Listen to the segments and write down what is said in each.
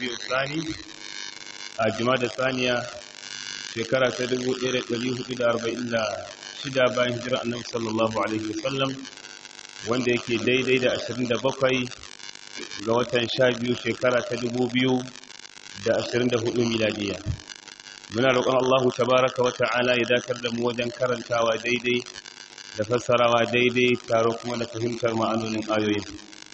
rabi'u sani a da saniya shekara ta 1446 bayan hijira annabi sallallahu alaihi wasallam wanda yake daidai da 27 ga watan 12 shekara ta 2024 miladiya muna roƙon Allahu tabaraka wa ta'ala ya dakar da mu wajen karantawa daidai da fassarawa daidai tare kuma da fahimtar ma'anonin ayoyin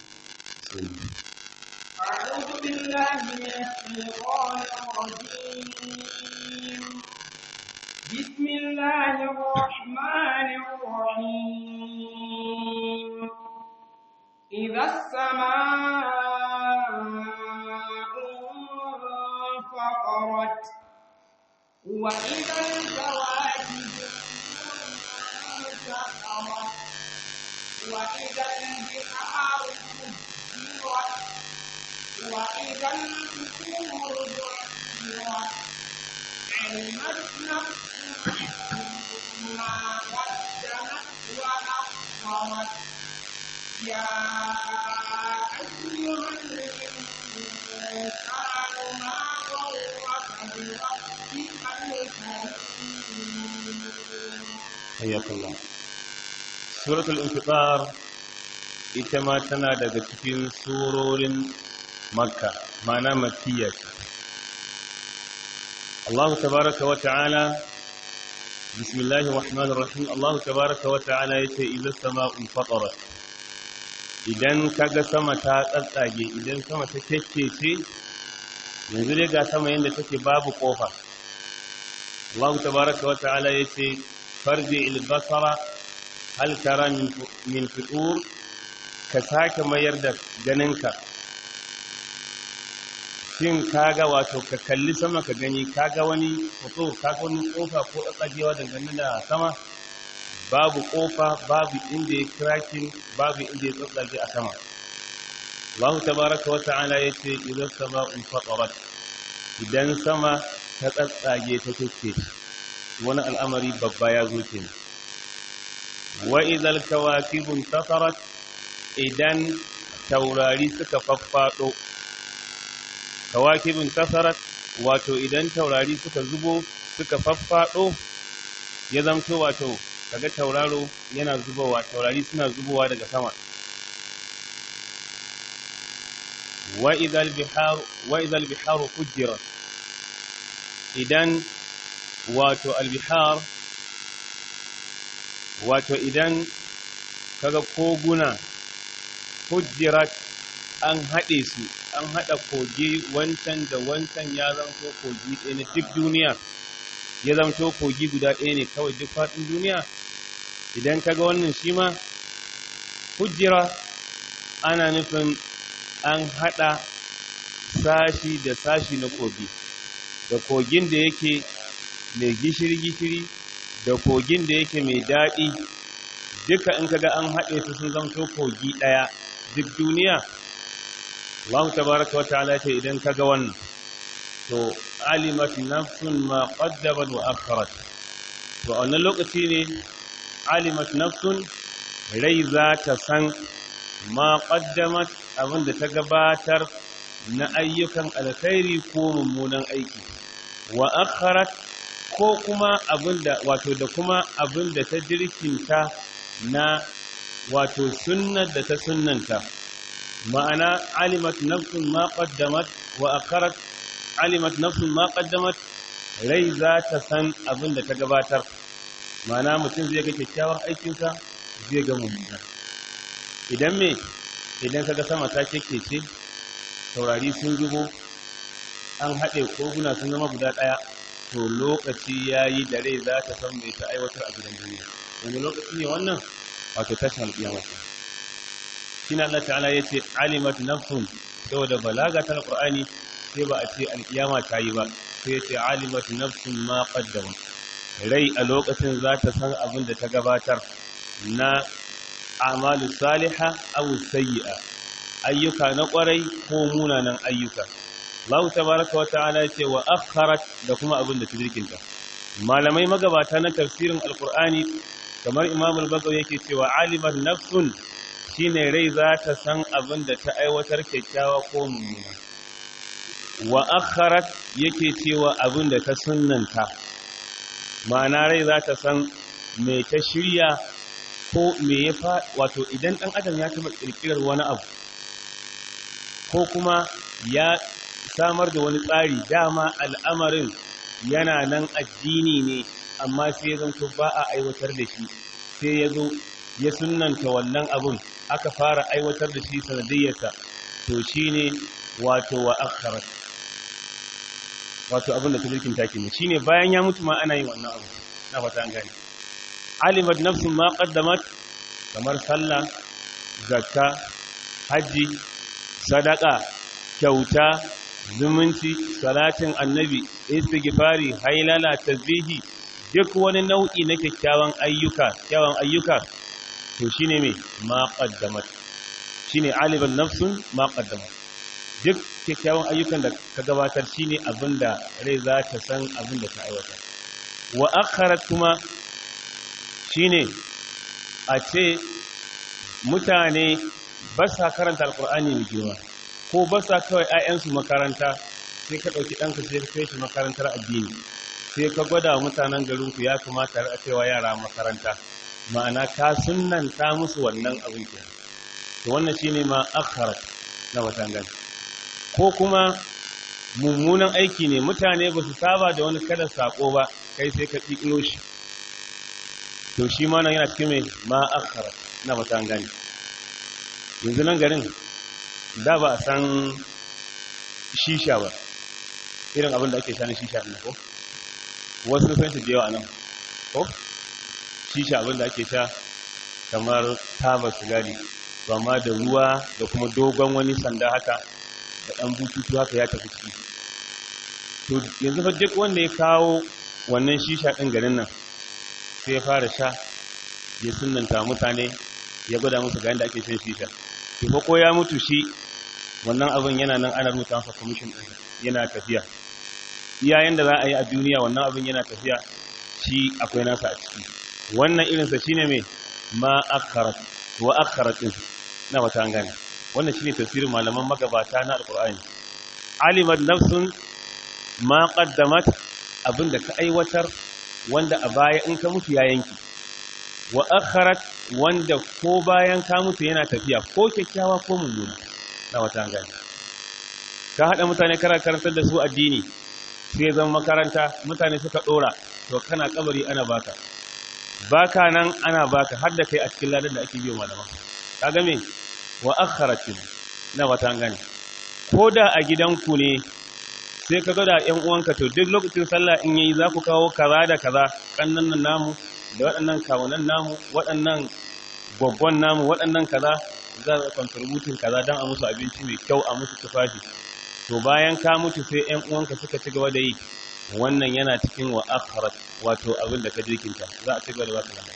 أعوذ بالله من الشيطان الرجيم بسم الله الرحمن الرحيم إذا السماء انفطرت وإذا الكواكب انتثرت وإذا البحار سجرت وإذا القبور بعثرت علمت نفس ما قدمت وأخرت يا أيها الإنسان ما غرك بربك الكريم حياك الله سورة الانفطار ita ma tana daga cikin surorin makka mana makkiya ce Allah tabaraka wa ta'ala bismillahir rahmanir rahim Allah tabaraka wa ta'ala yace idza sama'un fatarat idan kaga sama ta tsatsage idan sama ta kekkece yanzu dai ga sama yanda take babu kofa Allah tabaraka wa ta'ala yace farji al-basara hal tara min fitur ka sake mayar da ganinka shin kaga wato ka kalli sama ka gani kaga wani fito kaga wani kofa ko tsagewa dangane da sama babu kofa babu inda ya krakin babu inda ya tsatsage a sama Allah tabaraka wa ta'ala yace idan sama'un fatarat idan sama ta tsatsage ta kike wani al'amari babba ya zo kenan wa idal kawakibun tasarat idan taurari suka faffaɗo kawakibin kasarat wato idan taurari suka zubo suka faffaɗo ya zamto wato kaga tauraro yana zubowa taurari suna zubowa daga sama wa idal biharu wa idal biharu fujirat idan wato albihar wato idan kaga koguna hujjirat an haɗe su an haɗa kogi wancan da wancan ya zamto kogi ɗaya na duk duniya ya zamto kogi guda ɗaya ne kawai duk faɗin duniya idan ka ga wannan shi ma hujjira ana nufin an haɗa sashi da sashi na kogi da kogin da yake mai gishiri-gishiri da kogin da yake mai daɗi duka in kaga an haɗe su sun zamto kogi ɗaya duk duniya Allah tabaraka wa ta'ala ce idan kaga wannan to alimat nafsun ma qaddamat wa akharat to a wannan lokaci ne alimat nafsun rai za ta san ma qaddamat abinda ta gabatar na ayyukan alkhairi ko mummunan aiki wa akharat ko kuma abinda wato da kuma abinda ta jirkinta na wato sunnar da ta sunnanta ma'ana alimat nafsun ma qaddamat wa akharat alimat nafsun ma qaddamat rai za ta san abin da ta gabatar ma'ana mutum zai ga kyakkyawar aikinsa zai ga mummuna idan me idan kaga sama ta kekkece taurari sun zubo an haɗe koguna sun zama guda ɗaya to lokaci ya yi da rai za ta san mai ta aiwatar a gidan duniya wani lokaci ne wannan wato tashin alƙiyama shi na Allah ta'ala ya ce alimat nafsun saboda balaga ta alƙur'ani sai ba a ce alƙiyama ta yi ba sai ya ce alimat nafsun ma qaddama rai a lokacin za ta san abin da ta gabatar na amalu saliha aw sayyi'a ayyuka na ƙwarai ko munanan ayyuka Allah tabaraka wa ta'ala ce wa akharat da kuma abin da ta jirkinta malamai magabata na tafsirin alqur'ani kamar imam al-bagawi yake cewa alimat nafsun shine rai za ta san abin da ta aiwatar kyakkyawa ko mummuna wa akharat yake cewa abin da ta sunnanta ma'ana rai za ta san me ta shirya ko me ya fa wato idan ɗan adam ya taɓa ƙirƙirar wani abu ko kuma ya samar da wani tsari dama al'amarin yana nan addini ne amma sai ya zanto ba a aiwatar da shi sai ya zo ya sunanta wannan abun aka fara aiwatar da shi sanadiyyarsa to shi ne wato wa akharat wato abin da ta jirkin take ne shi ne bayan ya mutu ma ana yin wannan abu na fata an gani alimat nafsun ma qaddamat kamar sallah zakka haji sadaka kyauta zumunci salatin annabi istighfari hailala tasbihi duk wani nau'i na kyakkyawan ayyuka kyakkyawan ayyuka to shine me ma qaddamat shine aliban nafsun ma qaddamat duk kyakkyawan ayyukan da ka gabatar shine abinda rai za ta san abinda ta aiwatar wa akharat kuma shine a ce mutane ba sa karanta alkur'ani mai girma ko ba sa kawai 'ya'yansu makaranta sai ka ɗauki ɗanka sai ka kai shi makarantar addini sai ka gwada mutanen garinku ya kamata a cewa yara makaranta ma'ana ka sunanta musu wannan abin ke to wannan shine ma akharat na watangan ko kuma mummunan aiki ne mutane ba su saba da wani kada sako ba kai sai ka ƙiƙiro shi to shi ma nan yana cikin mai ma akharat na watangan yanzu nan garin da ba a san shisha ba irin abin da ake sha na shisha ɗin ko wasu san shi da yawa nan ko shisha abin da ake sha kamar taba sigari to amma da ruwa da kuma dogon wani sanda haka da ɗan bututu haka ya tafi ciki to yanzu fa duk wanda ya kawo wannan shisha ɗin garin nan sai ya fara sha ya sunanta mutane ya gwada musu ga yadda ake shan shisha to fa ko ya mutu shi wannan abin yana nan ana rubuta masa commission ɗin yana tafiya iyayen da za a yi a duniya wannan abin yana tafiya shi akwai nasa a ciki wannan irinsa shine mai ma akharat wa akharat din na wata gane wannan shine tafsirin malaman magabata na alqur'ani alimat nafsun ma qaddamat abinda ka aiwatar wanda a baya in ka mutu ya yanki wa akharat wanda ko bayan ka mutu yana tafiya ko kyakkyawa ko mummuna na wata gane ka hada mutane kara karantar da su addini sai zama makaranta mutane suka dora to kana kabari ana baka baka nan ana baka har da kai a cikin ladan da ake biyo malama kaga me wa akharatin na wata gane ko da a gidanku ne sai ka ga da ƴan uwanka to duk lokacin sallah in yayi za ku kawo kaza da kaza kannan nan namu da waɗannan kawunan namu waɗannan gwaggon namu waɗannan kaza za a contributing kaza don a musu abinci mai kyau a musu tufafi to bayan ka mutu sai ƴan uwanka suka ci gaba da yi wannan yana cikin wa akharat wato abin da ka jirkinta za a ci gaba da baka nan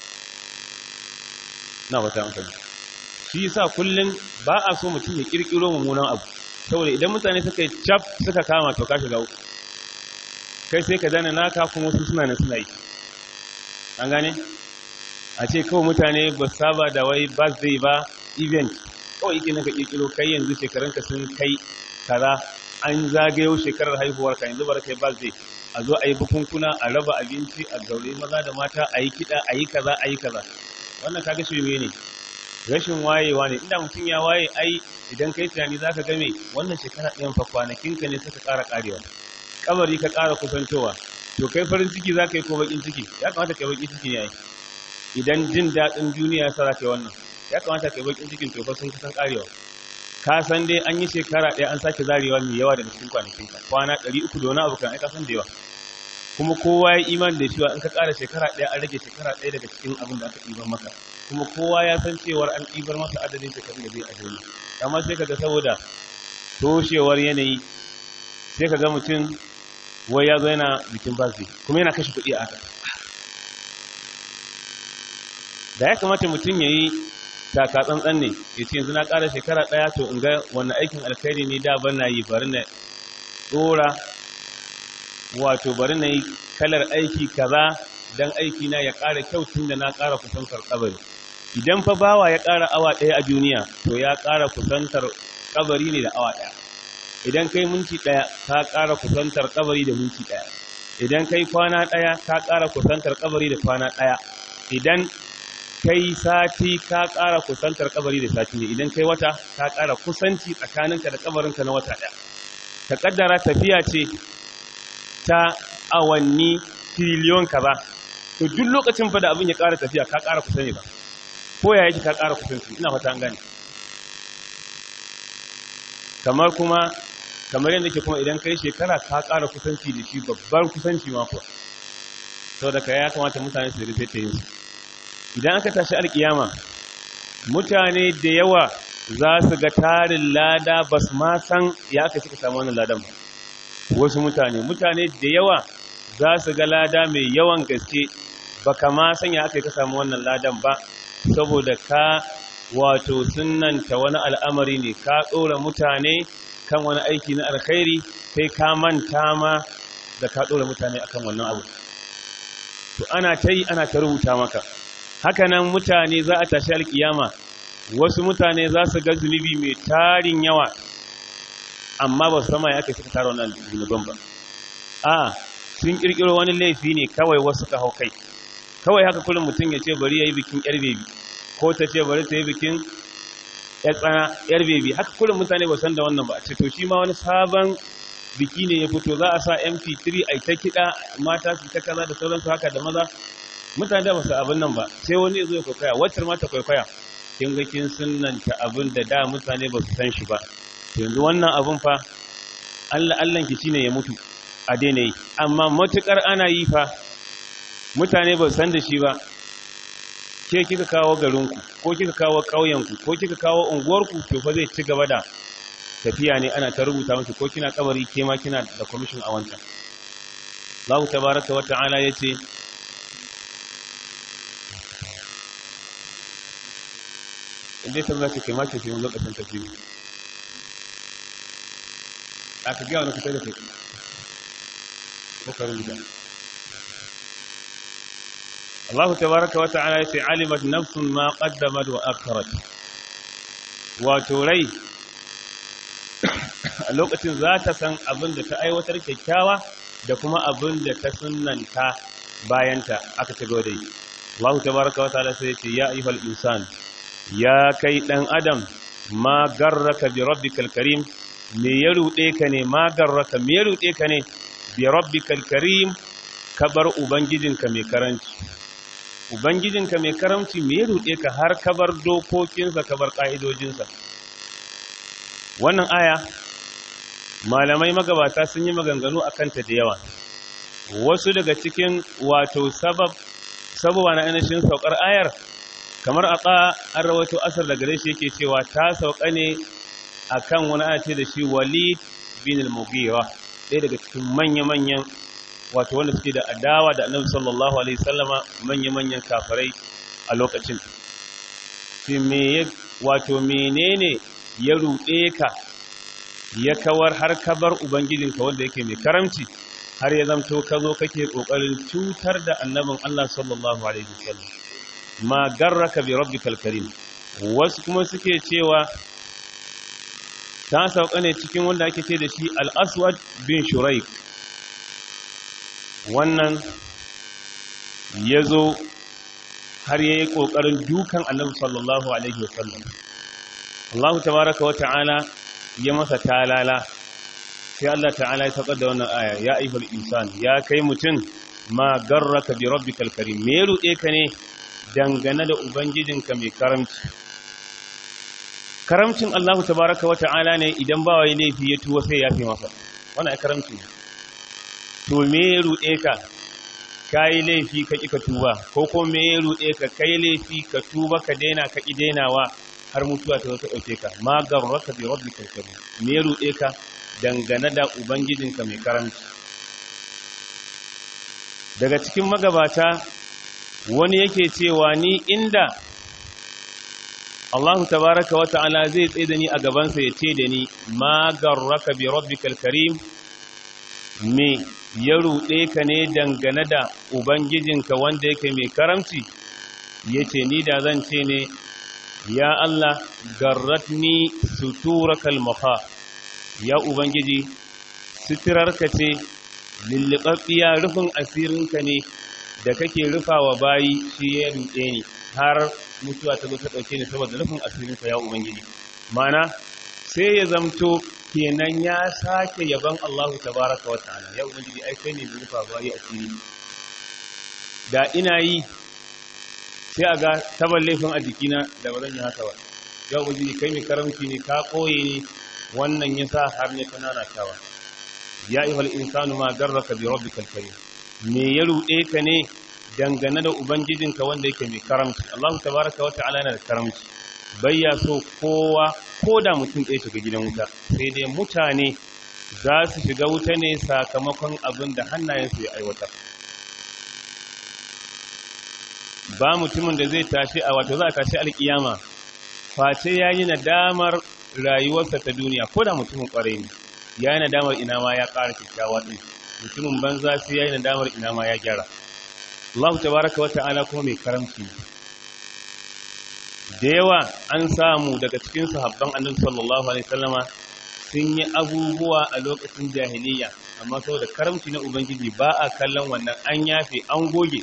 na wata amfani shi yasa kullum ba a so mutum ya kirkiro mummunan abu saboda idan mutane suka yi cap suka kama to ka shiga uku kai sai ka dana naka kuma wasu suna ne suna yi an gane a ce kawai mutane ba saba da wai birthday ba event kawai yake naka kirkiro kai yanzu shekarunka sun kai kaza an zagayo shekarar haihuwar ka yanzu bar kai birthday a zo a yi bukunkuna a raba abinci a gaure maza da mata a yi kiɗa a yi kaza a yi kaza wannan kaga shirme ne rashin wayewa ne inda mutum ya waye ai idan kai tunani zaka ga me wannan shekara ɗayan fa kwanakin ka ne suka ƙara ƙarewa kabari ka ƙara kusantowa to kai farin ciki zaka yi ko bakin ciki ya kamata kai bakin ciki ne ai idan jin daɗin duniya ya sa zaka yi wannan ya kamata kai bakin cikin to fa sun kusan ƙarewa ka san dai an yi shekara ɗaya an sake zarewa mai yawa daga cikin kwanakin ka kwana ɗari uku da wani abu kan ai ka san da yawa kuma kowa ya imani da cewa in ka ƙara shekara ɗaya an rage shekara ɗaya daga cikin abin da aka ɗiban maka kuma kowa ya san cewar an ɗibar masa adadin shekarun da zai a duniya amma sai kaga saboda toshewar yanayi sai kaga mutum wai ya zo yana bikin basi kuma yana kashe kuɗi a haka da ya kamata mutum ya yi taka tsantsan ne ya ce yanzu na ƙara shekara ɗaya to in ga wannan aikin alkhairi ne da ban na yi bari na ɗora wato bari na yi kalar aiki kaza don aiki na ya ƙara kyau tun da na ƙara kusantar kabari idan fa bawa ya ƙara awa ɗaya a duniya to ya ƙara kusantar kabari ne da awa ɗaya idan kai minti ɗaya ka ƙara kusantar kabari da minti ɗaya idan kai kwana ɗaya ka ƙara kusantar kabari da kwana ɗaya idan kai sati ka ƙara kusantar kabari da sati ne idan kai wata ka ƙara kusanci tsakaninka da kabarinka na wata ɗaya ka ƙaddara tafiya ce ta awanni triliyon kaza to duk lokacin fa da abin ya ƙara tafiya ka ƙara kusa ne ba ko ya yake ka ƙara kusanci ina fata an gane kamar kuma kamar yadda ke kuma idan kai shekara ka ƙara kusanci da shi babbar kusanci ma kuwa saboda ka ya kamata mutane su rike ta yin su idan aka tashi alkiyama mutane da yawa za su ga tarin lada ba su ma san ya aka cika samu wannan ladan ba wasu mutane mutane da yawa za su ga lada mai yawan gaske ba kama san ya aka ka samu wannan ladan ba saboda ka wato sunanta wani al'amari ne ka ɗora mutane kan wani aiki na alkhairi kai ka manta ma da ka ɗora mutane akan wannan abu to ana ta yi ana ta rubuta maka hakanan mutane za a tashi alkiyama wasu mutane za su ga zunubi mai tarin yawa amma ba su sama ya kai suka tara wannan zunuban ba a sun kirkiro wani laifi ne kawai wasu ka hau kai kawai haka kullum mutum ya ce bari ya yi bikin yar bebi ko ta ce bari ta yi bikin yar tsana yar bebi haka kullum mutane ba san da wannan ba a ce to shi ma wani sabon biki ne ya fito za a sa mp3 a ta kiɗa mata su ta kaza da sauransu haka da maza mutane da basu abin nan ba sai wani ya zo ya kwaikwaya wacce mata kwaikwaya kin ga kin sunnanta abin da da mutane ba su san shi ba yanzu wannan abin fa Allah Allah ki shine ya mutu a daina yi amma matukar ana yi fa mutane ba su san da shi ba ke kika kawo garinku ko kika kawo ƙauyenku ko kika kawo unguwarku to fa zai ci gaba da tafiya ne ana ta rubuta miki ko kina kabari ke ma kina da commission a wancan Allah tabaraka wa ta'ala yace inda ta zaka kai mace cikin lokacin tafiya aka ga wani kusa da kai ko ka rubuta Allah tabaraka wa ta'ala yace alimat nafsun ma qaddamat wa akharat wato rai a lokacin za ta san abin da ta aiwatar kyakkyawa da kuma abin da ta sunanta bayanta aka ci gaba da yi Allah tabaraka wa ta'ala sai ce ya ayyuhal insan ya kai dan adam ma garraka bi rabbikal karim me ya rude ka ne ma garraka me ya rude ka ne bi rabbikal karim kabar ubangijinka mai karanci ubangijinka mai karamci me ya rude ka har kabar dokokinsa kabar ka'idojinsa wannan aya malamai magabata sun yi maganganu a kanta da yawa wasu daga cikin wato sabab sabuwa na ainihin saukar ayar kamar a ƙa an rawaito asar da gare shi yake cewa ta sauka ne a kan wani ana ce da shi walid bin al-mughira ɗaya daga cikin manya-manyan wato wanda suke da adawa da annabi sallallahu alaihi sallama manya-manyan kafirai a lokacin shi me wato menene ya ruɗe ka ya kawar har kabar ubangijinka wanda yake mai karamci har ya zamto ka zo kake kokarin cutar da annabin Allah sallallahu alaihi wasallam ma garraka bi rabbikal karim wasu kuma suke cewa ta sauka ne cikin wanda ake ce da shi al-aswad bin shuraik wannan yazo har yayi kokarin dukan annabi sallallahu alaihi wasallam Allah tabaaraka wa ta'ala ya masa talala sai Allah ta'ala ya saukar da wannan aya ya ayyuhal insan ya kai mutum ma garraka bi rabbikal karim me ruɗe ka ne dangane da ubangijinka mai karamci karamcin Allah tabaraka wa ta'ala ne idan ba wai laifi ya tuwo sai ya fi masa wannan karamci ne to me ruɗe ka kai laifi ka ki ka tuba ko ko me ruɗe ka kai laifi ka tuba ka daina ka ki dainawa har mutuwa ta ta ɗauke ka ma garraka bi rabbikal karim me ruɗe ka dangane da ubangijinka mai karanci daga cikin magabata wani yake cewa ni inda Allahu tabaraka wa ta'ala zai tsaye da ni a gabansa ya ce da ni ma garraka bi rabbikal karim me ya ruɗe ka ne dangane da ubangijinka wanda yake mai karamci yace ni da zan ce ne ya Allah garratni suturakal maha ya ubangiji suturarka ce lullubabbiya rufin asirinka ne da kake rufawa bayi shi ya ruɗe ni har mutuwa ta zo ta ɗauke ni saboda rufin asirinka ya ubangiji mana sai ya zamto kenan ya sake yaban Allahu tabaraka wa ta'ala ya ubangiji ai kai ne da rufa bayi asiri da ina yi sai a ga tabar laifin a jikina da ba zan yi haka ba ya ubangiji kai mai karamci ne ka koye ne wannan ya sa har ne kanana tawa ya ihal insanu ma garraka bi rabbikal karim me ya ruɗe ka ne dangane da ubangijinka wanda yake mai karamci Allah tabaraka wa ta'ala yana da karamci bayya so kowa ko da mutum ɗaya shiga gidan wuta sai dai mutane za su shiga wuta ne sakamakon abin da hannayensu ya aiwatar ba mutumin da zai tashi a wato za a tashi alkiyama face ya yi nadamar rayuwarsa ta duniya ko da mutumin kwarai ne ya yi nadamar ina ma ya ƙara kyakkyawa ɗin mutumin banza sai ya yi nadamar ina ma ya gyara Allah tabaraka wata'ala kuma mai karamci da yawa an samu daga cikin sahabban annabi sallallahu alaihi wasallama sun yi abubuwa a lokacin jahiliya amma saboda karamci na ubangiji ba a kallon wannan an yafe an goge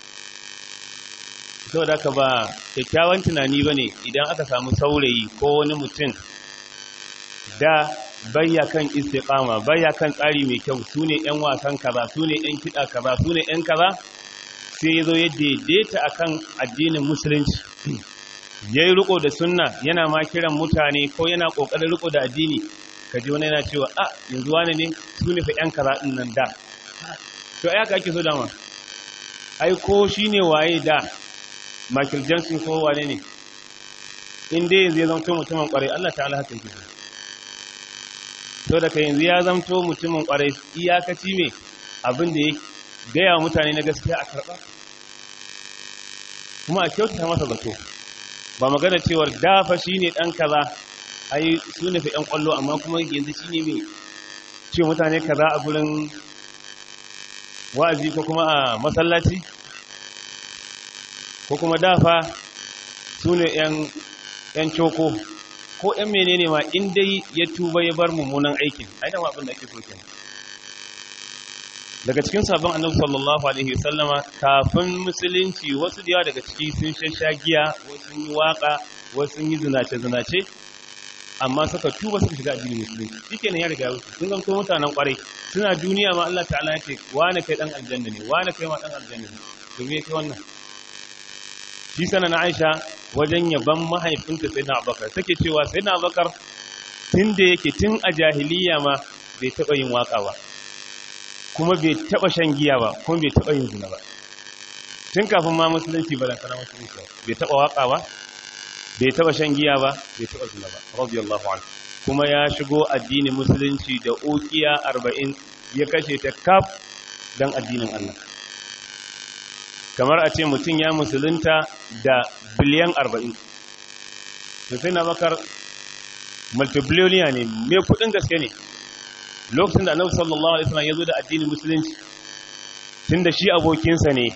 saboda haka ba kyakkyawan tunani ba ne idan aka samu saurayi ko wani mutum da bayya kan istiqama bayya kan tsari mai kyau su ne 'yan wasan kaza su ne 'yan kiɗa kaza su ne 'yan kaza sai ya zo ya daidaita akan addinin musulunci ya yi riko da sunna yana ma kiran mutane ko yana ƙoƙarin riko da addini ka ji wani yana cewa a yanzu wani ne su ne fa 'yan kaza ɗin nan da to ya ka ake so dama ai ko shi ne waye da Michael Johnson ko wane ne in dai yanzu ya zamto mutumin kwarai Allah ta'ala haka yake so so da ka yanzu ya zamto mutumin kwarai iyakaci me abin da ya gaya wa mutane na gaskiya a karɓa kuma a kyautata masa zato ba magana cewar dafa shi ne ɗan kaza ai su ne fa ‘yan ƙwallo amma kuma yanzu shi ne mai ce mutane kaza a gurin wa'azi ko kuma a masallaci ko kuma dafa su ne ‘yan coko ko ‘yan menene ma in dai ya tuba ya bar mummunan aikin ai da abin da ake so kenan daga cikin sabon annabi sallallahu alaihi wasallama kafin musulunci wasu da yawa daga ciki sun shasha giya wasu sun yi waka wasu sun yi zinace zinace amma suka tuba suka shiga addinin musulunci shikenan ya riga ya wuce sun zanto mutanen kwarai suna duniya ma Allah ta'ala ya ce wani kai dan aljanna ne wani kai ma dan aljanna ne to me yake wannan shi sana na Aisha wajen yaban mahaifinta sayyidina Abubakar take cewa sayyidina Abubakar tun da yake tun a jahiliya ma bai taba yin waka ba kuma bai taba shan giya ba kuma bai taba yin zina ba tun kafin ma musulunci ba da kana musulunci bai taba waka ba bai taba shan giya ba bai taba zina ba radiyallahu anhu kuma ya shigo addinin musulunci da ukiya 40 ya kashe ta kaf dan addinin Allah kamar a ce mutum ya musulunta da biliyan 40 to sai na bakar multibillionaire ne mai kudin gaske ne lokacin da annabi sallallahu alaihi wasallam ya zo da addinin musulunci tunda shi abokinsa ne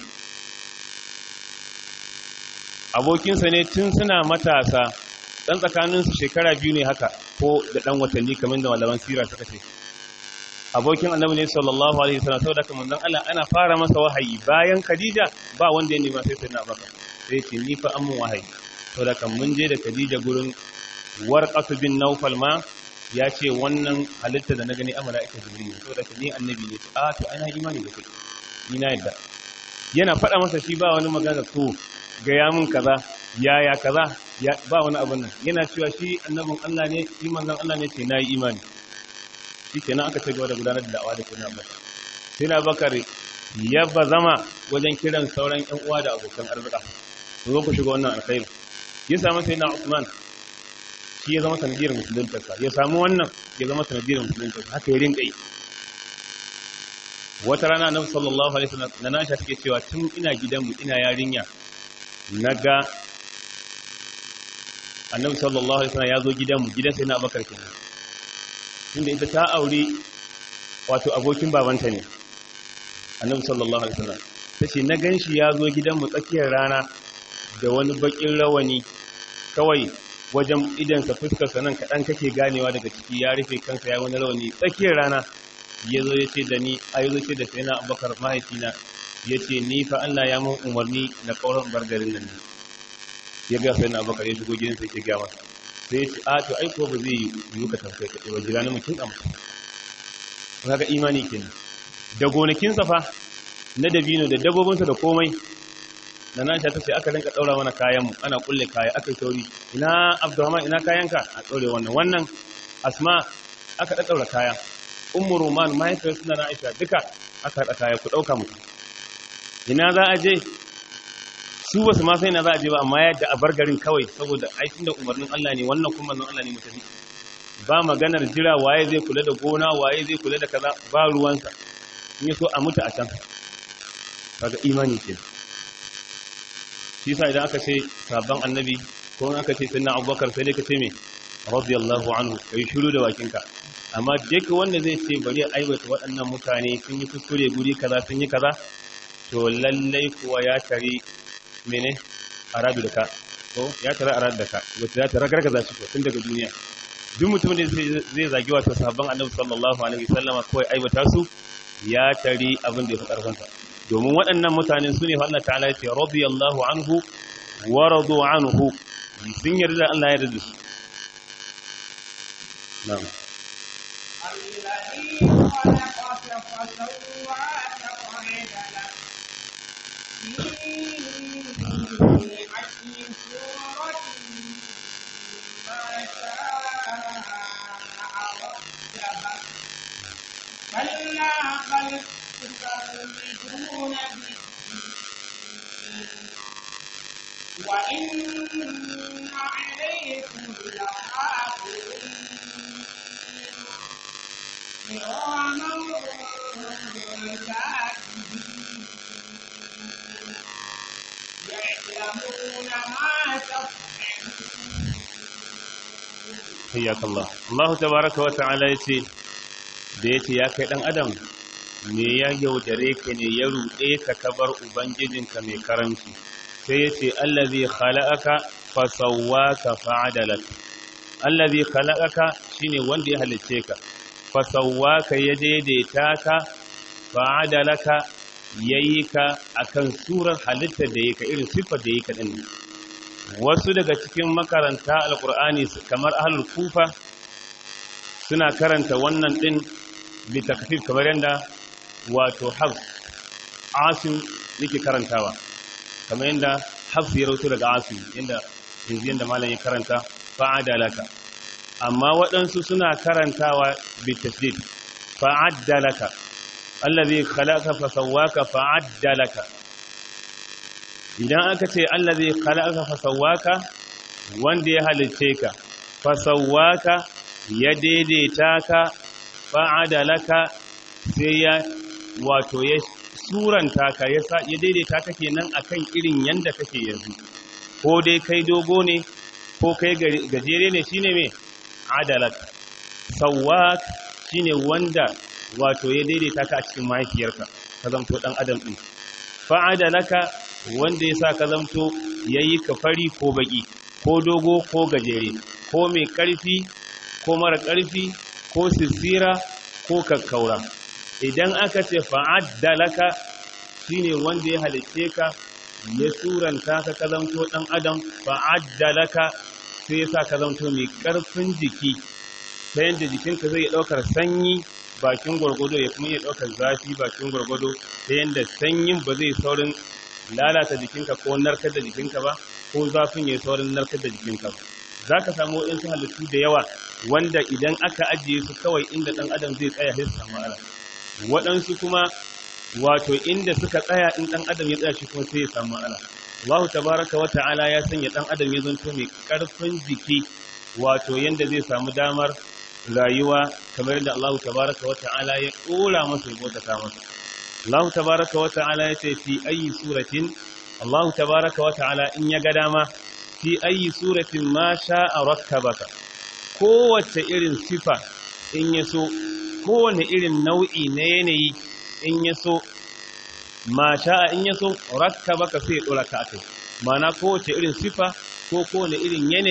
abokinsa ne tun suna matasa dan tsakaninsu shekara biyu ne haka ko da dan watanni kamar da malaman sira suka ce abokin annabi ne sallallahu alaihi wasallam saboda kamar dan Allah ana fara masa wahayi bayan Khadija ba wanda ya nema sai sai na baka sai ce ni fa an mun wahayi saboda kan mun je da Khadija gurin warqatu bin Nawfal ma ya ce wannan halitta da na gani a mala'ika jibril saboda ka ni annabi ne a to ana imani da kai ni na yadda yana faɗa masa shi ba wani magana to ga ya mun kaza yaya kaza ya ba wani abin nan yana cewa shi annabin Allah ne shi manzon Allah ne ce nayi imani shikenan aka ci gaba da gudanar da da'awa da kuma Abubakar sai na Bakar ya zama wajen kiran sauran ƴan uwa da abokan arzika ku zo ku shiga wannan alkhairi ya samu sai na Usman shi ya zama sanadiyar musuluntarsa ya samu wannan ya zama sanadiyar musuluntarsa haka ya rinka yi wata rana na sallallahu alaihi wasallam na nasha take cewa tun ina gidanmu ina yarinya naga annabi sallallahu alaihi wasallam ya zo gidanmu gidan sai na abakar kenan tunda ita ta aure wato abokin babanta ne annabi sallallahu alaihi wasallam tace na ganshi ya zo gidanmu tsakiyar rana da wani bakin rawani kawai wajen idansa fuskarsa nan kaɗan kake ganewa daga ciki ya rufe kansa ya wani rauni tsakiyar rana ya zo ya ce da ni a yi ce da sai na abubakar mahaifina ya ce ni fa Allah ya mun umarni na kauran bargarin nan ne ya ga sai na abubakar ya shigo gidansa ya ga masa sai ya ce a to ai ko ba zai yi ka tafkai ka ba jira ni mutum a mutum kaga imani kenan da gonakinsa fa na dabino da dabbobinsa da komai da na ta ce aka rinka daura mana kayan mu ana kulle kaya aka yi sauri ina abdurrahman ina kayanka a daure wannan wannan asma aka daddaura kaya ummu roman mahaifiyar suna na aisha duka aka haɗa kaya ku ɗauka mutu ina za a je su ba su ma sai na za a je ba amma yadda a bar garin kawai saboda aikin da umarnin Allah ne wannan kuma manzon Allah ne mutafi ba maganar jira waye zai kula da gona waye zai kula da kaza ba ruwansa in yi so a mutu a can kaga imani ke shi sa idan aka ce sabon annabi ko in aka ce sunna abubakar sai dai ka ce me radiyallahu anhu kai shiru da bakinka amma duk wanda zai ce bari a aiwata waɗannan mutane sun yi kuskure guri kaza sun yi kaza to lallai kuwa ya tare mene arabi da ka ko ya tare arabi da ka wacce ya tare gargaza shi ko tun daga duniya duk mutumin da zai zagi wato sahabban annabi sallallahu alaihi wasallama ko ya aiwata su ya tare abin da ya fi karfansa domin waɗannan mutane su ne Allah ta'ala ya ce radiyallahu anhu wa radu anhu sun yarda da Allah ya yarda da su na'am الذي خلقك فسواك فعدلك في أي صورة ما شاء ركبك كلا بل تكذبون بالدين وإن عليكم لحافظين كراما كاتبين يعلمون ما تفعلون hayyak Allah Allah tabaraka wa ta'ala yace da yace ya kai dan adam me ya yaudare ka ne ya ruɗe ka kabar ubangijinka mai karanci sai yace allazi khalaqaka fa sawwaka fa'adalak allazi khalaqaka shine wanda ya halicce ka fa sawwaka ya daidaita ka fa'adalaka yayi ka akan surar halittar da yake irin siffar da yake din wasu daga cikin makaranta alkur'ani kamar ahlul kufa suna karanta wannan din litakfif kamar yadda wato hafs asim yake karantawa kamar yadda hafs ya rauto daga asim yadda yanzu yadda malam ya karanta fa'adalaka amma waɗansu suna karantawa bitasdid fa'addalaka allazi khalaqa fasawwaka fa'addalaka idan aka ce Allah zai khalaqa fasawwaka wanda ya halice ka fasawwaka ya daidaita ka fa'adalaka sai ya wato ya suranta ka ya ya daidaita ka kenan akan irin yanda kake yanzu ko dai kai dogo ne ko kai gajere ne shine me adalak sawwak shine wanda wato ya daidaita ka a cikin mahaifiyarka ka zanto dan adam din fa'adalaka wanda ya sa ka zamto ya yi ka fari ko baki ko dogo ko gajere ko mai ƙarfi ko mara ƙarfi ko sissira ko kakkaura idan aka ce fa'addalaka shine wanda ya halicce ka ya suranta ka ka zamto ɗan adam fa'addalaka sai ya sa ka zamto mai ƙarfin jiki ta yadda jikinka zai ɗaukar sanyi bakin gwargwado ya kuma iya ɗaukar zafi bakin gwargwado ta yadda sanyin ba zai saurin lalata jikinka ko narkar da jikinka ba ko zafin ya saurin narkar da jikinka ba za ka samu waɗansu halittu da yawa wanda idan aka ajiye su kawai inda ɗan adam zai tsaya sai su samu ala waɗansu kuma wato inda suka tsaya in ɗan adam ya tsaya shi kuma sai ya samu ala Allah tabaraka wa ta'ala ya sanya ɗan adam ya zanto mai ƙarfin jiki wato yanda zai samu damar rayuwa kamar yadda Allah tabaraka wa ta'ala ya ɗora masa ya bauta masa Allah tabaraka wa ta'ala ya ce fi ayi suratin Allah tabaraka wa ta'ala in ya ga dama fi ayi suratin ma sha'a rakkabaka kowace irin sifa in ya so kowane irin nau'i na yanayi in ya so ma sha'a in ya so rakkabaka sai ya dora ka akai mana kowace irin sifa ko kowane irin yanayi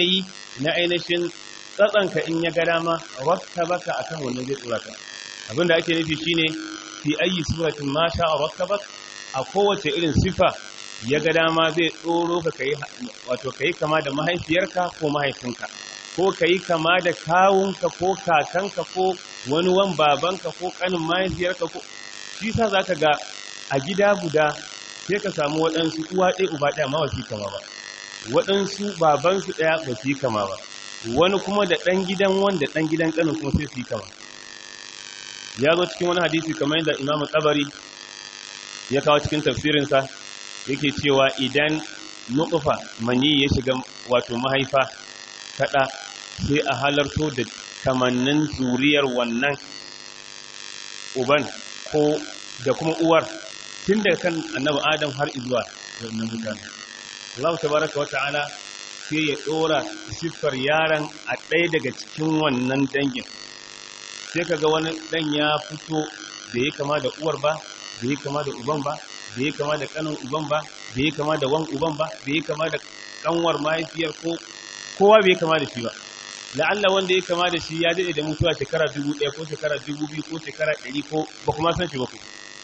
na ainihin tsatsanka in ya ga dama rakkabaka akan wannan zai tsora ka abinda ake nufi shine fi ayi suratin ma sha'a rakkabak a kowace irin sifa ya ga dama zai tsoro ka kai wato kai kama da mahaifiyarka ko mahaifinka ko kai kama da kawunka ko kakanka ko wani wan babanka ko kanin mahaifiyarka ko shi sa zaka ga a gida guda sai ka samu waɗansu uwa ɗaya uba ɗaya ma wasu kama ba waɗansu babansu ɗaya ba su yi kama ba wani kuma da ɗan gidan wanda ɗan gidan ƙanin kuma sai su yi kama ya zo cikin wani hadisi kamar yadda imamu tsabari ya kawo cikin tafsirinsa yake cewa idan nukufa mani ya shiga wato mahaifa kaɗa sai a halarto da kamannin zuriyar wannan uban ko da kuma uwar tun daga kan annabi adam har izuwa wannan mutane Allah tabaraka wa ta'ala sai ya dora siffar yaron a ɗaya daga cikin wannan dangin sai kaga wani dan ya fito da ya kama da uwar ba da ya kama da uban ba da ya kama da kanin uban ba da ya kama da wan uban ba da ya kama da kanwar mahaifiyar ko kowa bai kama da shi ba la'alla wanda ya kama da shi ya daɗe da mutuwa shekara dubu ɗaya ko shekara dubu biyu ko shekara ɗari ko ba kuma san shi ba ku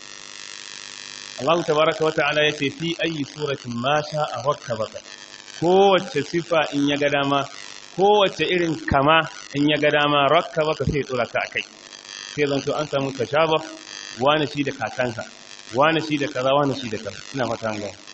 Allah tabaraka wa ta'ala ya ce fi ayi suratin ma sha'a rakkabaka kowace sifa in ya ga dama kowace irin kama in ya ga dama rakkabaka sai tsora ka akai sai zan to an samu tashabah wani shi da kakansa wani shi da kaza wani shi da kaza ina fata an gani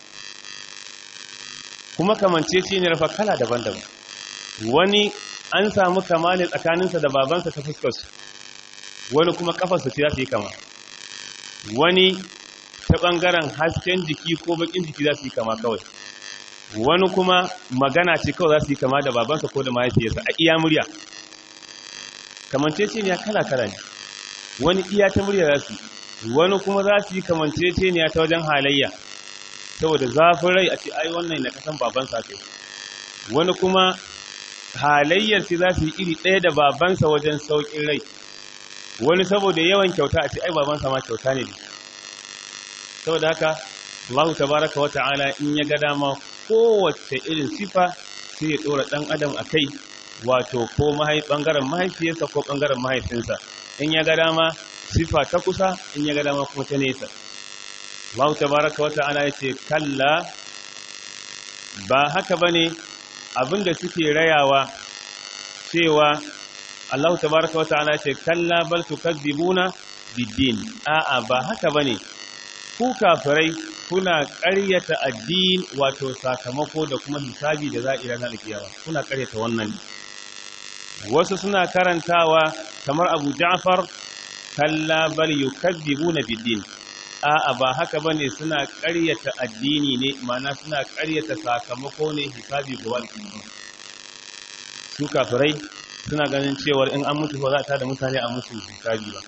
kuma kamance shi ne rafa kala daban-daban wani an samu kama ne tsakaninsa da babansa ta fuskarsu wani kuma kafarsa ce za su yi kama wani ta ɓangaren hasken jiki ko bakin jiki za su yi kama kawai wani kuma magana ce kawai za su yi kama da babansa ko da mahaifiyarsa a iya murya kamanceceniya kala-kala ne wani iya ta murya za su wani kuma za su yi kamanceceniya ta wajen halayya saboda zafin rai a ce ai wannan na kasan babansa kai wani kuma halayyar ce za su yi iri ɗaya da babansa wajen sauƙin rai wani saboda yawan kyauta a ce ai babansa ma kyauta ne saboda haka Allah tabaraka wa ta'ala in ya ga dama kowace irin sifa sai ya dora dan adam akai wato ko mahai bangaren mahaifiyarsa ko bangaren mahaifinsa in ya ga dama sifa ta kusa in ya ga dama kuma ta nesa Allah tabaraka wa ta'ala yace kalla ba haka bane abinda suke rayawa cewa Allah tabaraka wa ta'ala yace kalla bal tukadzibuna biddin a'a ba haka bane ku kafirai kuna ƙaryata addin wato sakamako da kuma hisabi da za a ira na alkiyama kuna ƙaryata wannan wasu suna karantawa kamar Abu Ja'far kalla bal yukadzibuna biddin a'a ba haka bane suna ƙaryata addini ne ma'ana suna ƙaryata sakamako ne hisabi ga wani su kafirai suna ganin cewar in an mutu ba za ta da mutane a musu hisabi ba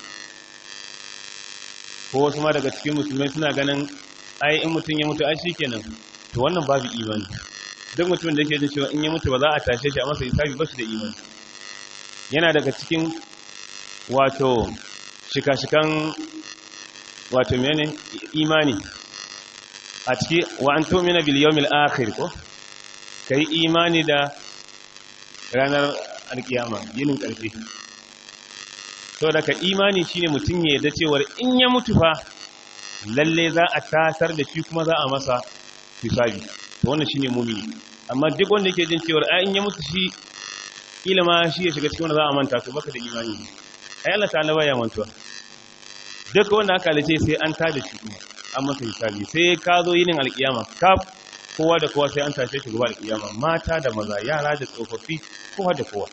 ko wasu ma daga cikin musulmai suna ganin ai in mutum ya mutu ai shikenan to wannan babu imani duk mutumin da yake jin cewa in ya mutu ba za a tashe shi a masa hisabi ba shi da imani yana daga cikin wato shika-shikan wato mene imani a ciki wa an tumina bil yawmil akhir ko kai imani da ranar alkiyama yinin karfi to daga imani shine mutum ya yarda cewa in ya mutu fa lalle za a tasar da shi kuma za a masa hisabi to wannan shine mumini amma duk wanda yake jin cewa ai in ya mutu shi ilima shi ya shiga cikin wanda za a manta to baka da imani ai Allah ta'ala baya mantuwa duk wanda aka halice sai an tada shi kuma an masa hisabi sai ka zo yinin alkiyama kaf kowa da kowa sai an tashe shi gaba alkiyama mata da maza yara da tsofaffi kowa da kowa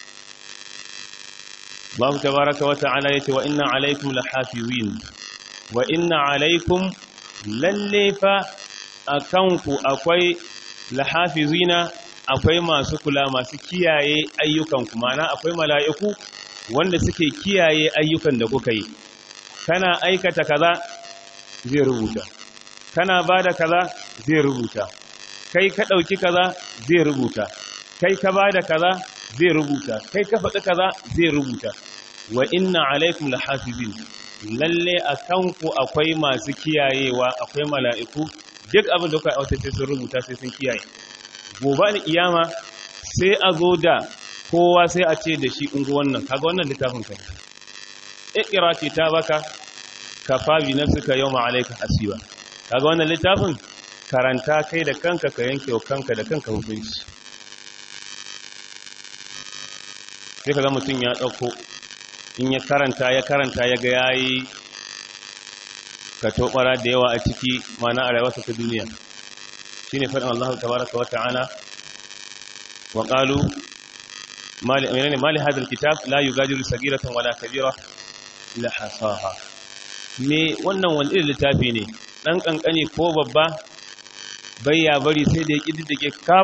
Allah tabaraka wa ta'ala yace wa inna alaikum lahafizin wa inna alaikum lalle fa akanku akwai lahafizina akwai masu kula masu kiyaye ayyukan ku mana akwai mala'iku wanda suke kiyaye ayyukan da kuka yi kana aikata kaza zai rubuta kana bada kaza zai rubuta kai ka dauki kaza zai rubuta kai ka bada kaza zai rubuta kai ka faɗi kaza zai rubuta wa inna alaikum lahafizin lalle akanku akwai masu kiyayewa akwai mala'iku duk abin da kuka aiwata sai sun rubuta sai sun kiyaye gobe ni iyama sai a zo da kowa sai a ce da shi ungu wannan kaga wannan littafin ka ikira ce ta baka kafa bi nafsika yawma alayka hasiba kaga wannan littafin karanta kai da kanka ka yanke wa kanka da kanka hukunci sai kaga mutum ya dauko in ya karanta ya karanta ya ga yayi ka tobara da yawa a ciki mana a rayuwarsa ta duniya shine faɗin Allah tabaraka wa ta'ala wa qalu mali menene mali hadal kitab la yugadiru sagiratan wala kabira illa hasaha me wannan wani irin littafi ne dan kankani ko babba bai ya bari sai da ya kididdige kaf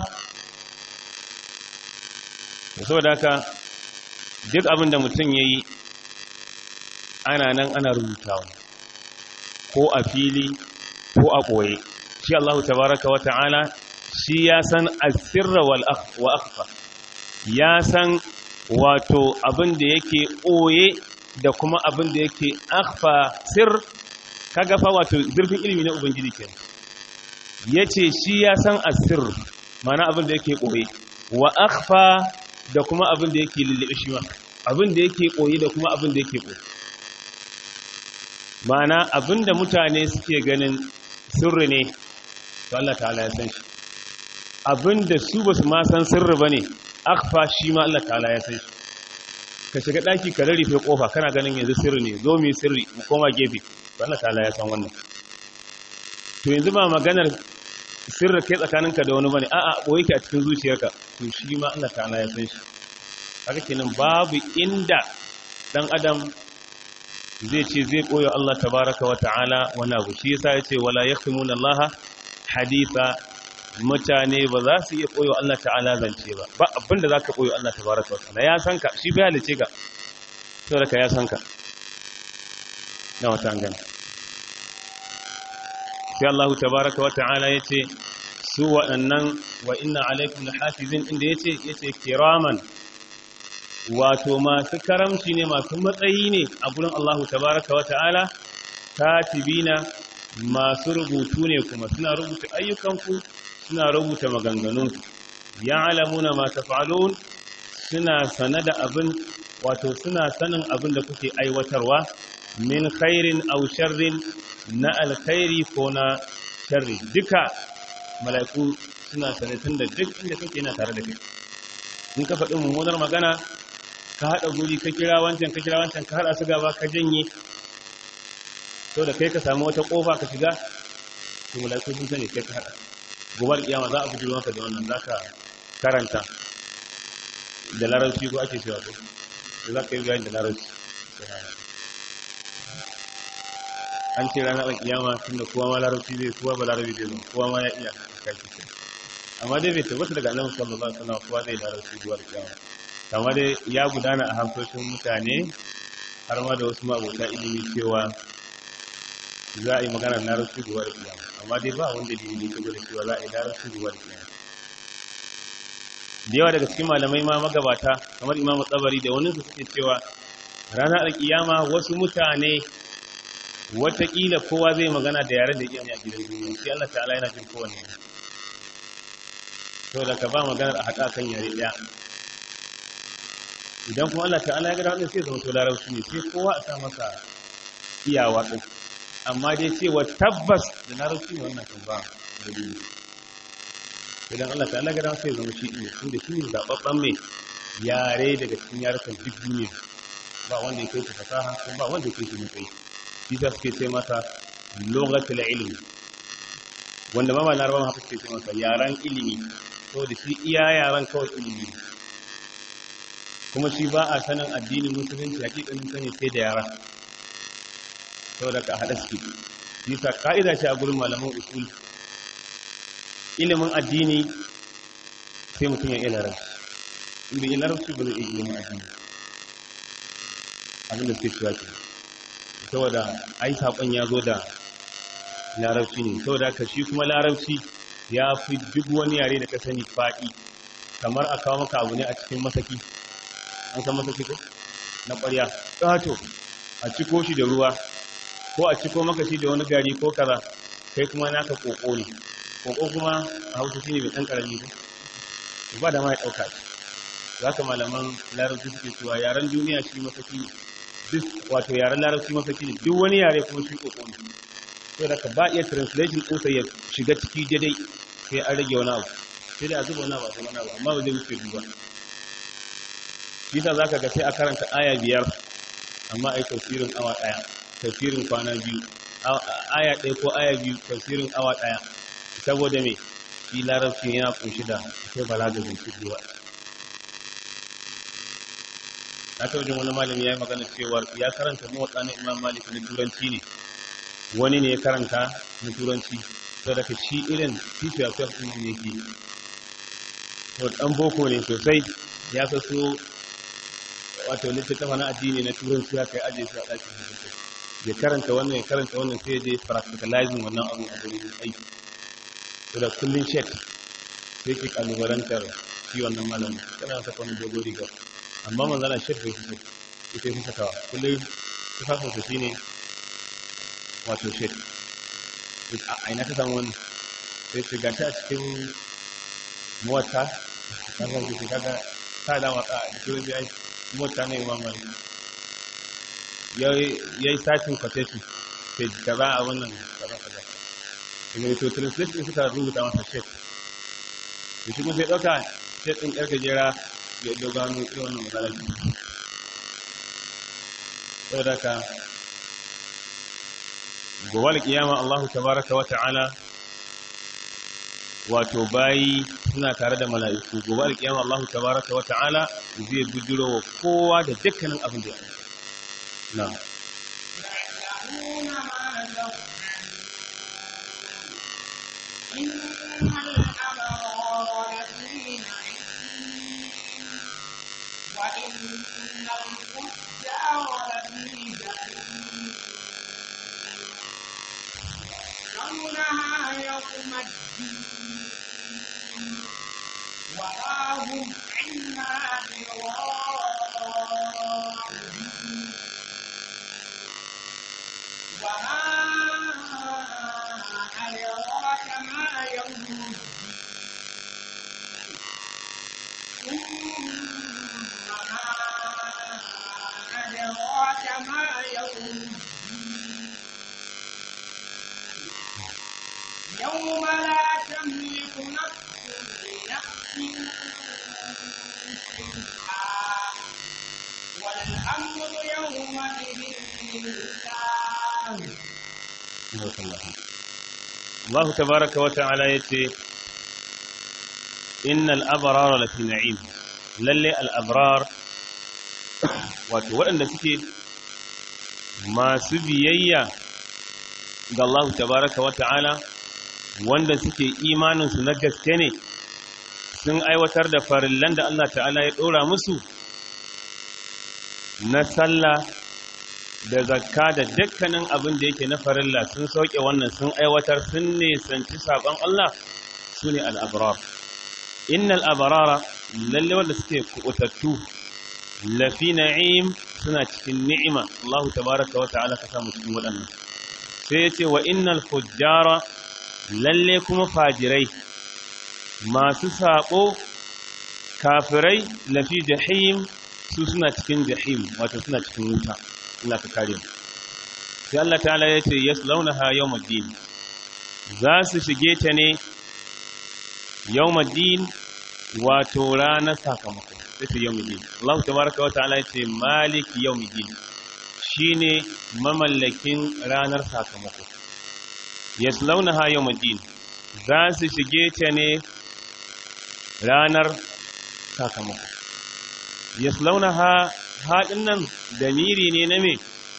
saboda haka duk abin da mutum yayi ana nan ana rubutawa ko a fili ko a ɓoye shi Allah tabaraka wa ta'ala shi ya san asirra wa akhfa ya san wato abin da yake ɓoye da kuma abin da yake akhfa sir kaga fa wato zurfin ilimi na ubangiji ke yace shi ya san asir mana abin da yake ɓoye wa akhfa da kuma abin da yake lullube shi ma abin da yake ɓoye da kuma abin da yake ɓoye ma'ana abinda mutane suke ganin sirri ne to Allah ta'ala ya san shi abinda su basu ma san sirri bane akfa shi ma Allah ta'ala ya san shi ka shiga daki ka rarrafe kofa kana ganin yanzu sirri ne zo mu sirri mu koma gefe to Allah ta'ala ya san wannan to yanzu ba maganar sirri kai tsakaninka da wani bane a'a boye ki a cikin zuciyarka to shi ma Allah ta'ala ya san shi haka kenan babu inda dan adam zai ce zai koyo Allah tabaraka wa ta'ala wani abu shi yasa yace wala yaktumuna Allah haditha mutane ba za su iya koyo Allah ta'ala zance ba ba abinda zaka koyo Allah tabaraka wa ta'ala ya san ka shi bai halice ka saboda ka ya san ka na wata an gani sai Allah tabaraka wa ta'ala yace su waɗannan wa inna alaikum lahafizin inda yace yace kiraman wato masu karamci ne masu matsayi ne a gurin Allah tabaraka wa ta'ala katibina masu rubutu ne kuma suna rubuta ayyukanku suna rubuta maganganunku ya'lamuna ma taf'alun suna sana da abin wato suna sanin abin da kuke aiwatarwa min khairin aw sharrin na alkhairi ko na sharri duka mala'iku suna sanatun da duk inda kake yana tare da kai in ka faɗi mummunar magana ka haɗa guri ka kira wancan ka kira wancan ka haɗa su gaba ka janye to da kai ka samu wata ƙofa ka shiga to mala'iku sun sani kai ka haɗa gobar kiyama za a fi maka da wannan za ka karanta da larabci ko ake cewa ko za ka yi bayani da larabci an ce ranar kiyama tunda kowa ma larabci zai kowa ba larabci zai zo kowa ma ya iya kai amma dai bai tabbata daga annabi sallallahu alaihi wasallam kowa zai larabci gobar kiyama kamar dai ya gudana a hankoshin mutane har ma da wasu ma'abota ilimi cewa za a yi magana larabci gobe da kiyama amma dai ba wanda dalili ta gwada cewa za a yi larabci gobe da kiyama da yawa daga cikin malamai ma magabata kamar imamu tsabari da wani su suke cewa ranar alkiyama wasu mutane watakila kowa zai magana da yare da iya a gidan duniya sai Allah ta'ala yana jin kowane saboda ka ba maganar a haɗa kan yare ɗaya idan kuma Allah ta'ala ya ga wannan sai zama to larabci ne sai kowa a sa masa iyawa din amma dai cewa tabbas da larabci ne wannan kan ba dalili idan Allah ta'ala ya ga sai zama shi ne tunda shi ne zababban mai yare daga cikin yarukan duk duniya ba wanda ya kai shi fasaha ko ba wanda ya kai shi matsayi shi ta suke ce masa lughatul ilmi wanda ma ba larabawa haka suke ce masa yaran ilimi saboda shi iya yaran kawai ilimi kuma shi ba a sanin addinin musulunci hakikanin sani sai da yara saboda ka haɗa suke yasa ka'ida ce a gurin malaman usul ilimin addini sai mutum ya iya larabci inda iya larabci ba zai iya ilimin addini abinda suke cewa ke saboda ai saƙon ya zo da larabci ne saboda ka shi kuma larabci ya fi duk wani yare da ka sani faɗi kamar a kawo maka abu ne a cikin masaki an san masa ciko na ƙwarya ƙato a ciko shi da ruwa ko a ciko maka shi da wani gari ko kaza kai kuma naka ƙoƙo ne ƙoƙo kuma a hausa shi ne mai ɗan ƙarami ne ba da ma ya ɗauka za ka malaman larabci suke cewa yaren duniya shi mafaki ne duk wato yaren larabci mafaki ne duk wani yare kuma shi kokon to da ka ba iya translation ɗinsa ya shiga ciki daidai sai an rage wani abu sai da a zuba wani abu a wani abu amma ba zai wuce duba shi sa zaka ga sai a karanta aya biyar amma ai tafsirin awa ɗaya tafsirin kwana biyu aya ɗaya ko aya biyu tafsirin awa ɗaya saboda me shi larabci yana kunshi da akwai balaga zance da na ta wajen wani malami ya yi magana cewar ya karanta mawatsa na imam malik na turanci ne wani ne ya karanta na turanci sau da shi irin fifiyar fiyar ɗin ne yake to ɗan boko ne sosai ya fi so wato littattafa na addini na turanci ya kai ajiye su a ɗakin hukunta ya karanta wannan ya karanta wannan sai ya je practicalizing wannan abu a gurin aiki to da kullum shek sai ke kalubalantar shi wannan malamin tana saka wani dogo riga amma manzana shek bai fito ita fi sakawa kullum tufafinsa shi ne wato shek a ina ta samu wani sai su gashi a cikin mota kan zan jiki kaga ta da wata a cikin zai aiki mota ne mamari ya yi satin quotation sai kaza a wannan kaza kaza kuma to translation suka rubuta masa shek da shi kuma sai ɗauka shek ɗin ƙarfe jera ya dogano irin wannan matsalar saboda ka gobe kiyama Allah tabaraka wa ta'ala wato bayi suna tare da mala'iku gobe alkiyama Allah tabaraka wa ta'ala zai bujiro wa kowa da dukkanin abin da ya na يعلمون ما تفعلون إن الأبرار لفي نعيم وإن الفجار لفي جحيم يصلونها يوم الدين وما هم عنها بغائبين وما أدراك ما يوم الدين ثم ما أدراك ما يوم الدين يوم لا تملك نفس لنفس شيئا والأمر يومئذ لله Allah tabaraka wa ta'ala yace innal abrara lafi na'im lalle al abrar wato waɗanda suke masu biyayya ga Allah tabaraka wa ta'ala wanda suke imanin su na gaske ne sun aiwatar da farillan da Allah ta'ala ya ɗora musu na sallah da zakka da dukkanin abin da yake na farilla sun sauke wannan sun aiwatar sun nisanci saƙon Allah su ne al'abrar. Innal abarara lalle wanda suke kuɓutattu lafi na'im suna cikin ni'ima Allahu tabaraka wa ta'ala ka samu cikin waɗannan. Sai ya ce wa innal fujjara lalle kuma fajirai masu saƙo kafirai lafi jahim su suna cikin jahim wato suna cikin wuta. Allah ka kare mu sai Allah ta'ala ya ce yaslaunaha yawmuddin za su shige ta ne yawmuddin wato ranar sakamako sai ce yawmuddin Allah tabaraka wa ta'ala ya ce malik yawmuddin shine mamallakin ranar sakamako yaslaunaha yawmuddin za su shige ta ne ranar sakamako yaslaunaha haɗin nan damiri ne na me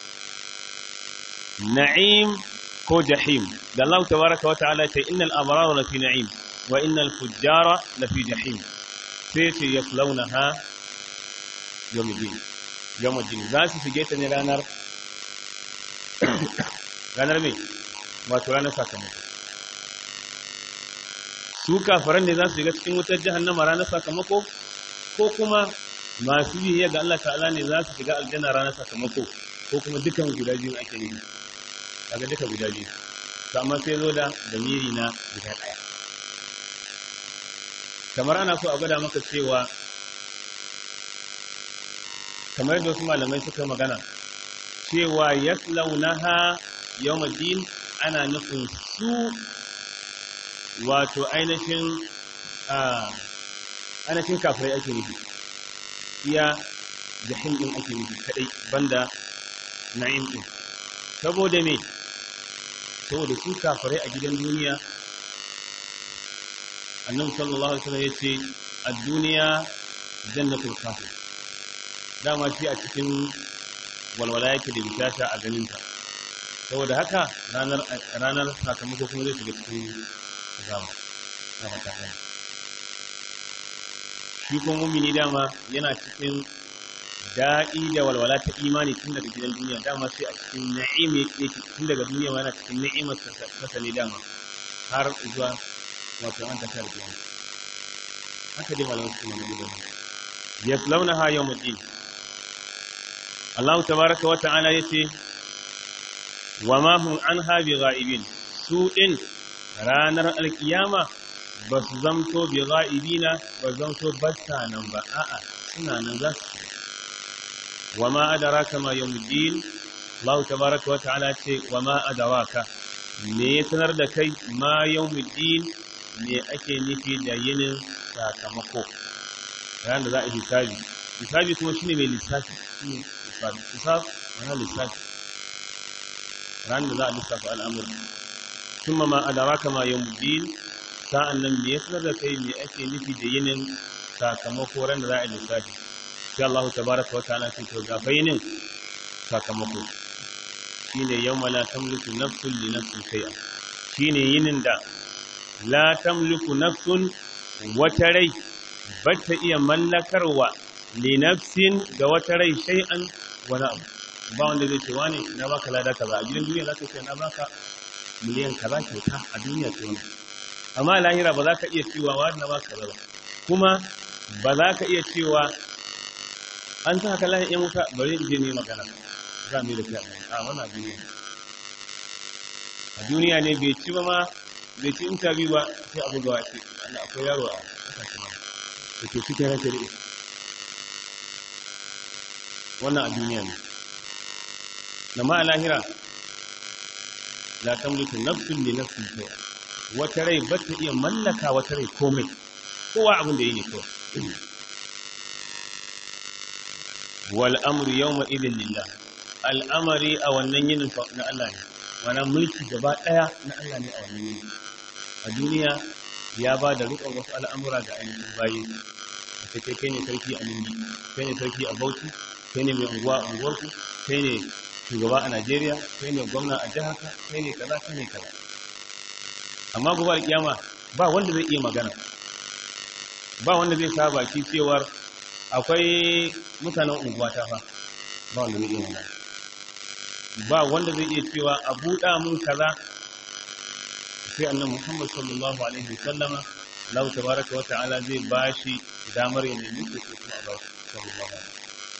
na'im ko jahim da Allah tabaraka wa ta'ala ce innal abrara lafi na'im wa innal fujjara lafi jahim sai ce yaslaunaha yawmuddin yawmuddin za su shige ta ne ranar ranar me wato ranar sakamako su kafaran ne za su shiga cikin wutar jahannama ranar sakamako ko kuma masu biyayya ga Allah ta'ala ne za su shiga aljanna ranar sakamako ko kuma dukan guda biyu ake ne daga duka guda biyu amma sai zo da damiri na guda ɗaya kamar ana so a gwada maka cewa kamar yadda wasu malamai suka magana cewa yaslaunaha yawmuddin ana nufin su wato ainihin ainihin kafirai ake nufi iya jahim din ake nufi kadai banda na'im din saboda me saboda su kafirai a gidan duniya annabi sallallahu alaihi wasallam yace ad-dunya jannatul kafir dama shi a cikin walwala yake da bishasha a ganin ta saboda haka ranar ranar sakamako kuma zai shiga cikin azaba na fata ɗaya shi kuma mumini dama yana cikin daɗi da walwala ta imani tun daga gidan duniya dama sai a cikin na'im yake tun daga duniya yana cikin ni'imar ta ne dama har zuwa wato an tashar kiyama haka dai malamin su ne da yaslaunaha yawmuddin Allah tabaraka wa ta'ala yace wa ma hum anha bigha'ibin su din ranar alkiyama ba su zamto bigha'ibina ba zamto basta nan ba a'a suna nan za su wa ma adraka ma yawmuddin Allah tabaraka wa ta'ala ce wa ma adraka me ya sanar da kai ma yawmuddin me ake nufi da yinin sakamako ran da za a hisabi hisabi kuma shine mai lissafi shine hisabi hisab ana lissafi ran da za a lissafa al'amuri kuma ma adaraka ma yawmuddin sa'an nan me ya sanar da kai me ake nufi da yinin sakamako ran da za a lissafi sai Allah tabaraka wa ta'ala sai to gafa yinin sakamako shine yawma la tamliku nafsun li nafsin shay'a shine yinin da la tamliku nafsun wata rai bata iya mallakarwa li nafsin ga wata rai shay'an wani abu ba wanda zai ce wani na baka lada kaza a gidan duniya zaka ce na baka miliyan kaza kyauta a duniya ce wani amma a lahira ba za ka iya cewa wani na baka kaza ba kuma ba za ka iya cewa an sa haka lahin yan wuta bari in je ne magana za mu yi da kai a wannan duniya a duniya ne bai ci ba ma bai ci interview ba sai abu gawa ce Allah akwai yaro a kasashe ma da ke cikin ranke da wannan a duniya ne na ma a lahira la tamliku nafsun li nafsin shay'a wata rai ba ta iya mallaka wata rai komai kowa abin da yi ne kawai wal amru yawma idin lillah al'amari a wannan yinin na Allah ne mana mulki gaba daya na Allah ne a wannan yinin a duniya ya ba da rukun wasu al'amura ga ainihin bayi a kai kai ne sarki a Ningi kai ne sarki a Bauchi kai ne mai unguwa a unguwarku kai ne shugaba a Najeriya kai ne gwamna a jihar ka kai ne kaza kai ne kaza amma gobe alkiyama ba wanda zai iya magana ba wanda zai sa baki cewar akwai mutanen unguwa ta fa ba wanda zai iya magana ba wanda zai iya cewa a buɗa mun kaza sai annabi Muhammad sallallahu alaihi wasallama Allah tabaraka wa ta'ala zai bashi damar ya nemi ko kuma a bashi sallallahu alaihi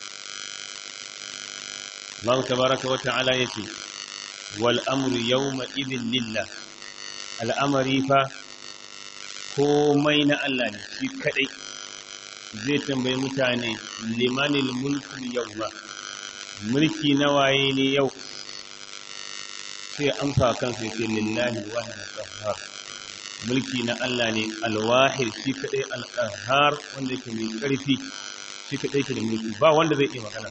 Allah tabaraka wa ta'ala yace wal amru yawma idhin lillah al'amari fa komai na Allah ne shi kadai zai tambayi mutane limanil mulkul yawma mulki na waye ne yau sai amsa kansa yake lillahi wahid qahhar mulki na Allah ne alwahid shi kadai alqahhar wanda yake mai karfi shi kadai ke da mulki ba wanda zai iya magana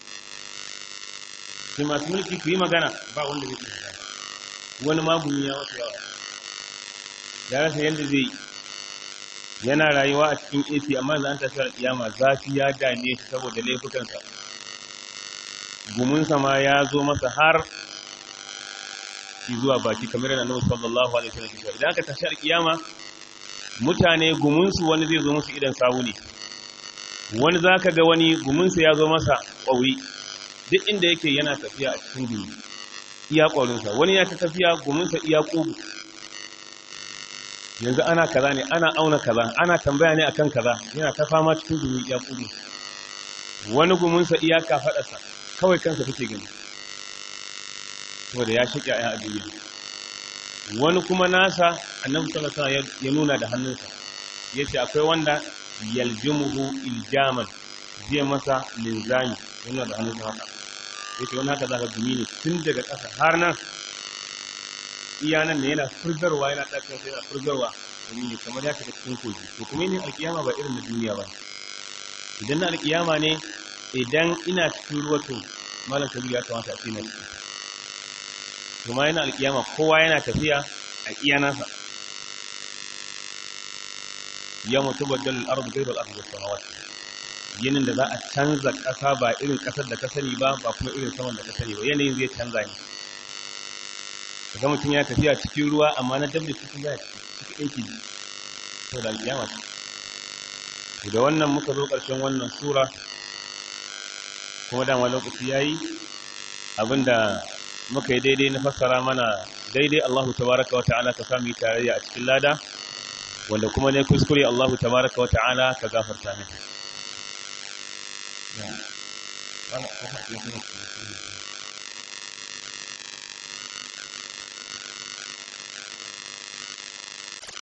sai masu mulki ku yi magana ba wanda zai iya magana wani magumi ya wasu yawa ya rasa yadda zai yana rayuwa a cikin AC amma yanzu an tafi kiyama zafi ya dane shi saboda laifukansa gumunsa ma ya zo masa har shi zuwa baki kamar yana nabi sallallahu alaihi wasallam idan aka tashi kiyama mutane gumunsu wani zai zo musu idan sawu ne wani zaka ga wani gumunsa ya zo masa ƙwauri duk inda yake yana tafiya a cikin gumi iya ƙwaurinsa wani ya ta tafiya gumunsa iya ƙugu yanzu ana kaza ne ana auna kaza ana tambaya ne akan kaza yana ta fama cikin gumi iya ƙugu wani gumunsa iya kafaɗarsa kawai kansa kake gani saboda ya shiƙa ya a duniya wani kuma nasa annabi sallallahu alaihi ya nuna da hannunsa yace akwai wanda yaljimuhu iljaman zai masa linzami yana da hannun haka yace wani haka zaka gumi ne tun daga ƙasa har nan iya nan ne yana furgarwa yana ɗaukar sai yana furgarwa gumi ne kamar ya shiga cikin kogi to kuma yin alkiyama ba irin na duniya ba idan na alkiyama ne idan ina cikin ruwa to malam kabiru ya kamata a ce na ciki kuma yana alkiyama kowa yana tafiya a iya nasa ya mutu baddal al-ard ghayr al-ard was samawat yinin da za a canza ƙasa ba irin ƙasar da ka sani ba ba kuma irin saman da ka sani ba yanayin zai canza ne kaga mutum ya tafiya cikin ruwa amma na dabda cikin ya cikin ɗauki to da alkiyama da wannan muka zo ƙarshen wannan sura kuma dama lokaci yayi abinda muka yi daidai na fassara mana daidai Allahu tabaraka wa ta'ala ka sami tarayya a cikin lada wanda kuma ne kuskure Allahu tabaraka wa ta'ala ka gafarta min